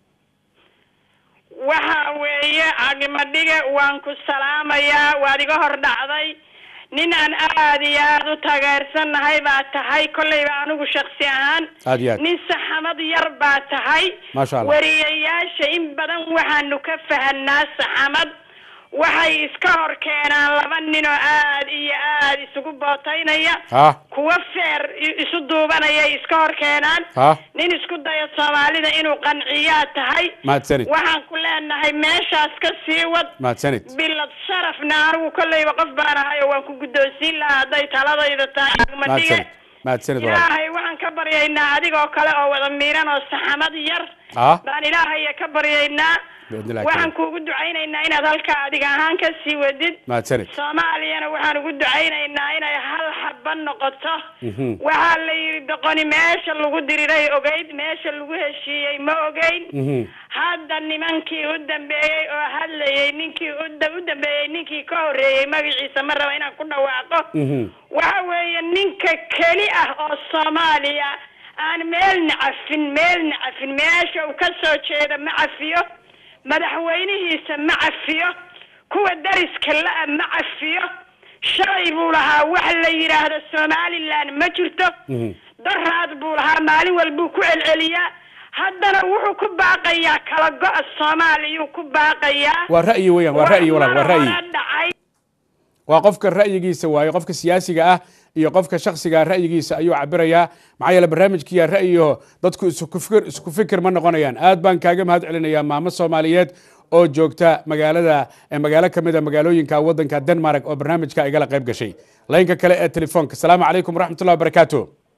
waxa weeye cagimadhige waan ku salaamayaa waad iga hor dhacday nin aan aad iyo aad u taageersannahay baa tahay kolleyba anigu shaksi ahaan Aad iyo aad. nin saxamad yar baa tahay Maasha Allah. wariyayaasha in badan waxaanu ka fahanaa saxamad waxay iska hor keenaan laba nin oo aad iyo aad isugu bootaynaya ha kuwa feer i- isu duubanayay iska hor keenaan ha nin isku daya soomaalida inuu qanciyaa tahay mahadsanid waxaan ku leenahay meeshaas ka sii wad mahadsanid bilad sharafna anigu kolleyba qof baan ahay oo waan ku guddoonsiin lahaa hadday taladayda tahay agmadhige mahadsanid mahadsanid walaal ilaahay waxaan ka baryaynaa adigoo kale oo wada miiran oo saxamad yar ha baan ilaahaya ka baryaynaa biidnillahi waxaan kariim kuugu ducaynaynaa inaad halkaa adiga ahaan ka sii wadid mahadsanid soomaaliyana waxaan ugu ducaynaynaa inay hal xaba noqoto Mhm. waxaa la yidhi doqoni meesha lagu diriray ogeyd meesha lagu heshiiyey ma ogeyn Mhm. hadda nimankii u dambeeyey oo hadlayey ninkii u da- u dambeeyey ninkii ka horreeyey magaciisa ma raba inaan ku dhawaaqo Mhm. waxa weeye ninka keli ah oo soomaaliya aan meelna cafin meelna cafin meesha uu ka soo jeedo ma cafiyo madaxweynihiisa ma cafiyo kuwa dariska la-a ma cafiyo shalay buu lahaa wax la yidhaahdo somaliland ma jirto Mhm. daraad buu lahaa maalin walbuu ku celceliyaa haddana wuxuu ku baaqayaa kala go-a soomaaliyuu ku baaqayaa waa ra'yi weeyaan waa ra'yi walaal waa ra'yi Hore dhacay waa qofka ra'yigiisa waaye qofka siyaasiga ah iyo qofka shaksiga ra'yigiisa ayuu cabirayaa maxaa yeele barnaamijkiya ra'yiho dadku isku fikir isku fikir ma noqonayaan aad baan kaaga mahad celinayaa maamo soomaaliyeed oo joogta magaalada eh, magaalo ka mid a magaalooyinka waddanka denmark oo barnaamijka igala qayb gashay laynka kale ee telefoonka asalaamu calaykum waraxmatullahi wabarakaatu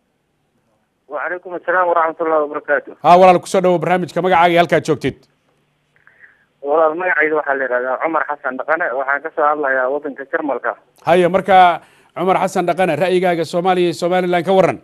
وعليكم السلام ورحمة الله وبركاته ha walaal kusoo dhawo barnaamijka magacaaga iyo halkaad joogtid walaal magacayda waxaa la yidhahdaa cumar xasan dhaqane waxaan ka soo hadlayaa waddanka jarmalka haya marka cumar xasan dhaqane ra'yigaaga soomaaliya iyo somalilan ka waran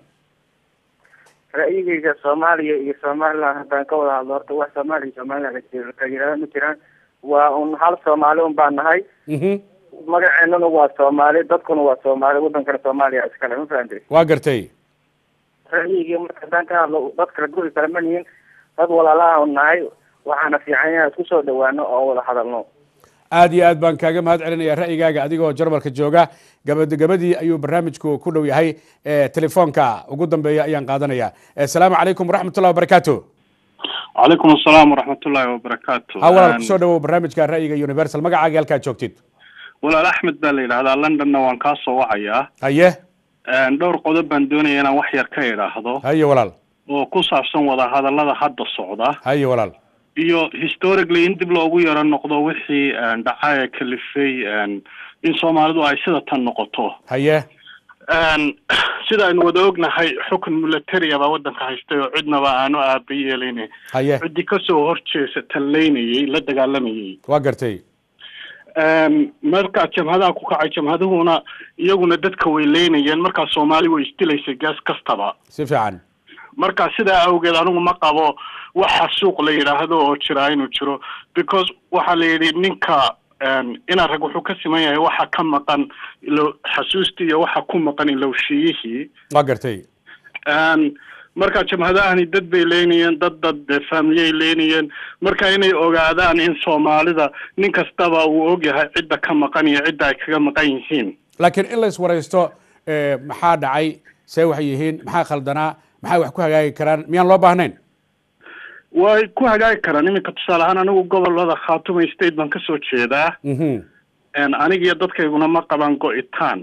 ra'yigayga soomaaliya iyo somaliland haddaan ka wada hadlo horta wax soomaaliya iyo somaliland ka yidhahda ma jiraan waa un hal soomaali un baan nahay Mhm. magaceennuna waa soomaali dadkuna waa soomaali waddankana soomaaliya iskale ma fahamtay waa gartay ra'yigii marka haddaan ka hadlo dad kala guri kale ma nihin dad walaalaha un nahay waxaana fiican inaan isku soo dhawaano oo wada hadalno aad iyo aad baan kaaga mahad celinaya ra'yigaaga adigoo jarmalka jooga gabad gabadii ayuu barnaamijku ku dhow yahay Eh, telefoonka ugu dambeeya ayaan qaadanaya Eh, asalaamu calaykum waraxmatullahi wabarakaatu calaykum asalaam waraxmatullaahi wabarakaatu ha walaal kusoo dhawow barnaamijka ra'yiga universal magacaaga halkaad joogtid walaal axmed baa la yidhahdaa londonna waan kaa soo wacayaa haye Een, dhowr qodob baan doonaya inaan wax yar ka idhaahdo haye walaal oo ku saabsan wadahadallada hadda socda haye walaal iyo historically in dib loogu yaro noqdo wixii een, dhacaya kalifay een, in soomaalidu ay sida tan noqoto haye Een, sida aynu wada ognahay xukun military baa waddanka haystay oo cidnaba aanu aaba yeelayn haye ciddii kasoo horjeesa tallaynayay la dagaalamayay waa gartay Een, markaa jamhadaha ku kacay jamhaduhuna iyaguna dadka way leynayeen markaa soomaali way isdilaysay gaas kastaba si fiican marka sidaa awgeed anigu ma qabo waxa suuq la yidhaahdo oo jira inuu jiro because waxaa la yidhi ninka een, ina rag wuxuu ka siman yahay waxa ka maqan ilo xasuustii iyo waxa ku maqan ilowshiyihii waa gartay Een, marka jamhadahani dad bay leynayeen dad dad dee faamiliyay leynayeen marka inay ogaadaan in soomaalida nin kastaba uu ogyahay cidda ka maqan iyo cidda ay kaga maqan yihiin laakiin in la iswaraysto eh, maxaa dhacay see waxay yihiin maxaa khaldanaa maxay wax ku hagaagi karaan miyaan loo baahnayn way ku hagaagi karaan iminka tusaale ahaan anigu gobolada khaatuma state baan kasoo jeedaa Mhm. anigiyo dadkayguna ma qabaan go-itaan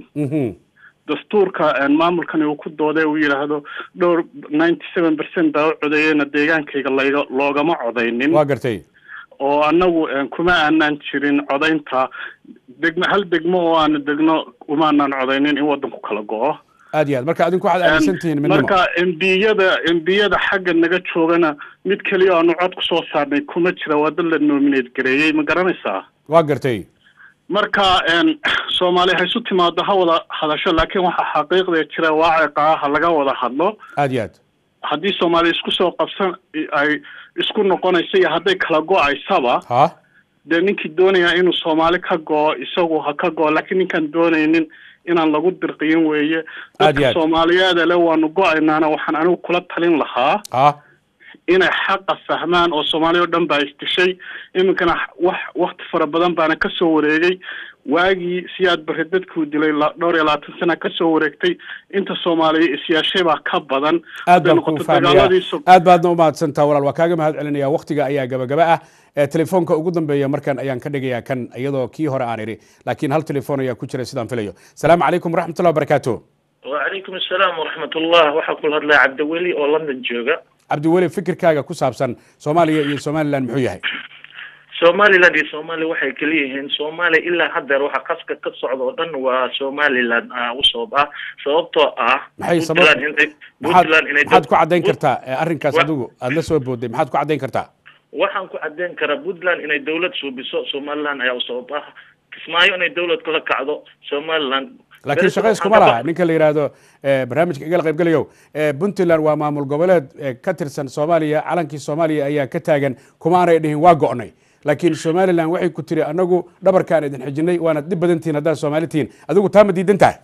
dastuurka maamulkani uu ku dooday uu yidhaahdo dhowr ninety seven percent baa u codeeyena deegaankayga layga loogama codaynin waa gartay oo annagu kuma aanaan jirin codaynta degmo hal degmo oo aanu degno umaanaan codaynin in waddanku kala go-o aad iyo aad marka adinku waxaad aaminsan tihiin midnimo marka embiyada embiyada xagga naga joogana mid keliya aanu cod kusoo saarnay kuma jira waa dad la nominate gareeyey ma garanaysaa waa gartay marka soomaali ha isu timaado ha wada hadasho laakiin waxaa xaqiiqda jira waaciqa ah ha laga wada hadlo aad iyo aad haddii soomaali isku soo qabsan ay isku noqonaysa iyo hadday kala go-aysaba ha dee ninkii doonaya inuu soomaali ka go-o isagu ha ka go-o laakiin ninkaan doonaynin inaan lagu dirqiyin weeye Aad iyo dadka aad. soomaaliyeed le waanu go-aynaana waxaan anigu kula talin lahaa ha inay xaqa fahmaan oo soomaaliya oo dhan baa isdishay iminkana wax wakti fara badan baana kasoo wareegay waagii siyaad barre dadkuu dilay la- dhowr iyo labaatan sana kasoo wareegtay inta soomaaliya isyaashay baa ka badan aad hadday baan kuu noqoto fahmaya dagaaladii so- aad baadna umahadsantaa walaal waa kaaga mahad celinaya waktiga ayaa gabagaba ah ee telefoonka ugu dambeeya markan ayaan ka dhigayaa kan iyadoo kii hore aan idhi laakiin hal telefoon ayaa ku jira sidaan filayo salaamu calaykum waraxmatullahi wabarakaatu وعليكم السلام ورحمة الله waxaa kula hadlaya cabdiweli oo london jooga cabdiweli fikirkaaga ku saabsan soomaaliya iyo somalilan muxuu yahay somaliland iyo somalia waxay kala yihiin somalia ilaa haddeer waxa qaska ka socda oo dhan waa somaliland ah usoob ah sababtoo ah maxay sabab Puntland inay maxaad Puntland inay maxaad ku dad- caddayn kartaa eh, arrinkaas Wa- adigu aad la soo booday maxaad ku caddayn kartaa waxaan ku cadeyn karaa puntland inay dawlad suubiso somaliland ayaa usoob ah kismaayo inay dawlad kala kacdo somaliland laakiin Berito shaqo waxaan iskuma ka laha baq- ninka la yidhaahdo eh, barnaamijka igala qaybgelayow eh, puntland waa maamul goboleed eh, ka tirsan soomaaliya calankii soomaaliya ayaa ka taagan kuma aanay dhihin waa go'nay laakiin somalilan waxay ku tiri anagu dhabarkaan idin xijinay waana dhib badan tihiin haddaad soomaali tihiin adigu taa ma diidan tahay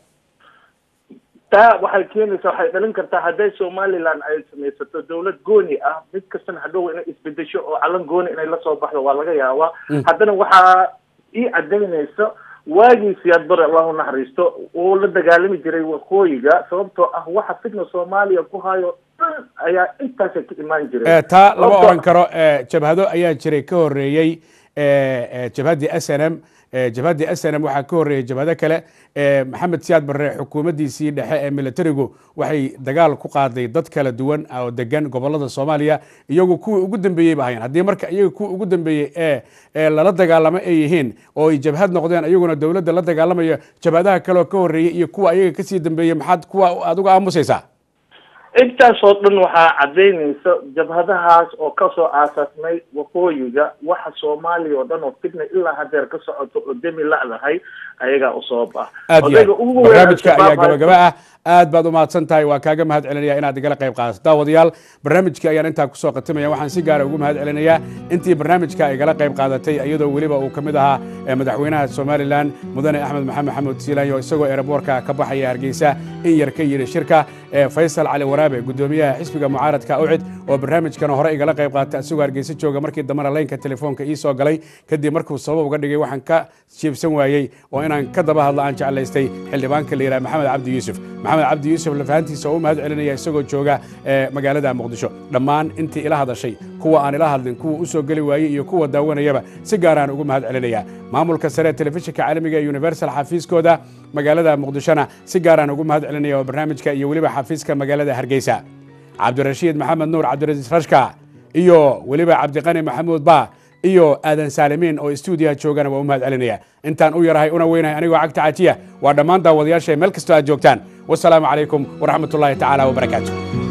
taa waxay keenaysaa waxay dhalin kartaa hadday somaliland ay samaysato dawlad gooni ah mid kastana hadhow inay isbedesho oo calan gooni inay lasoo baxdo waa laga yaabaa Mm. haddana waxaa ii cadaynaysa waagii siyaad bare allahu naxariisto uu la dagaalami jiray waqooyiga sababtoo ah waxa fitna soomaaliya ku hayo dhan ayaa intaasay ka imaan jireen Eh, taa lama Sababtoo- oran karo eh, jabhado ayaa jiray ka horeeyey eh, eh, jabhaddii s n m eh, jabhaddii s n m waxaa ka horeeyey jabhado kale eh, maxamed siyaad barre xukuumaddiisii dhexe ee militarigu waxay dagaal ku qaaday dad kala duwan oo degan gobolada soomaaliya iyagu kuwii ugu dambeeyey ba hayaan haddii marka iyaga kuwii ugu dambeeyey ee ee lala dagaalamo ay yihiin oo ay jabhad noqdeen iyaguna dowladda la dagaalamayo jabhadaha kaleoo ka horeeyey iyo kuwa ayaga kasii dambeeyey maxaad kuwa adigu aamusaysaa intaasoo dhan waxaa cadaynaysa jabhadahaas oo kasoo aasaasmay waqooyiga waxa soomaaliya oo dhan oo fitna ilaa hadeer ka socoto oo demi la'dahay ayagaa usoob ah aad iyo Odayga aad ugu weyn barnaamijka Al-Shabaab ayaa gabagaba ah aad baad umahadsan tahay waa kaaga mahad celinaya inaad igala qayb qaadato daawadayaal barnaamijka ayaan intaa kusoo qatimaya waxaan si gaara ugu mahad celinayaa intii barnaamijka igala qayb qaadatay iyadoo weliba uu ka mid ahaa eh, madaxweynaha somalilan mudane axmed maxamed maxamuud siilaanyo isagoo eeraboorka ka baxaya hargeysa in yar ka yidhi shirka eh, faysal cali waraabe gudoomiyaha xisbiga mucaaradka ucid oo barnaamijkana hore igala qayb qaatay isagoo hargeysa jooga markii dambena laynka telefoonka ii soo galay kadib markuu sabab uga dhigay waxaan ka jiibsan waayey oo inaan ka daba hadlo aan jeclaystay xildhibaanka la yidhaha maxamed cabdi yuusuf maxamed cabdi yuusuf lafahantiisa oo u mahad celinaya isagoo jooga eh, magaalada muqdisho dhammaan intii ila hadashay kuwa aan ila hadlin kuwa u soo geli waayey iyo kuwa daawanayaba si gaaraan ugu mahad celinaya maamulka sare ee telefishinka caalamiga ee universal xafiiskooda magaalada muqdishona si gaaraan ugu mahad celinaya oo barnaamijka iyo weliba xafiiska magaalada hargeysa cabdirashiid maxamed nuur cabdirasiis rashka iyo weliba cabdiqani maxamuud ba iyo aadan saalimiin oo stuudiyaha joogana waa u mahad celinaya intaan u yarahay una weynahay anigoo cagta cajiya waa dhammaan daawadayaasha meel kastoo aad joogtaan wasalaamu calaykum waraxmatullaahi tacaala wabarakaatu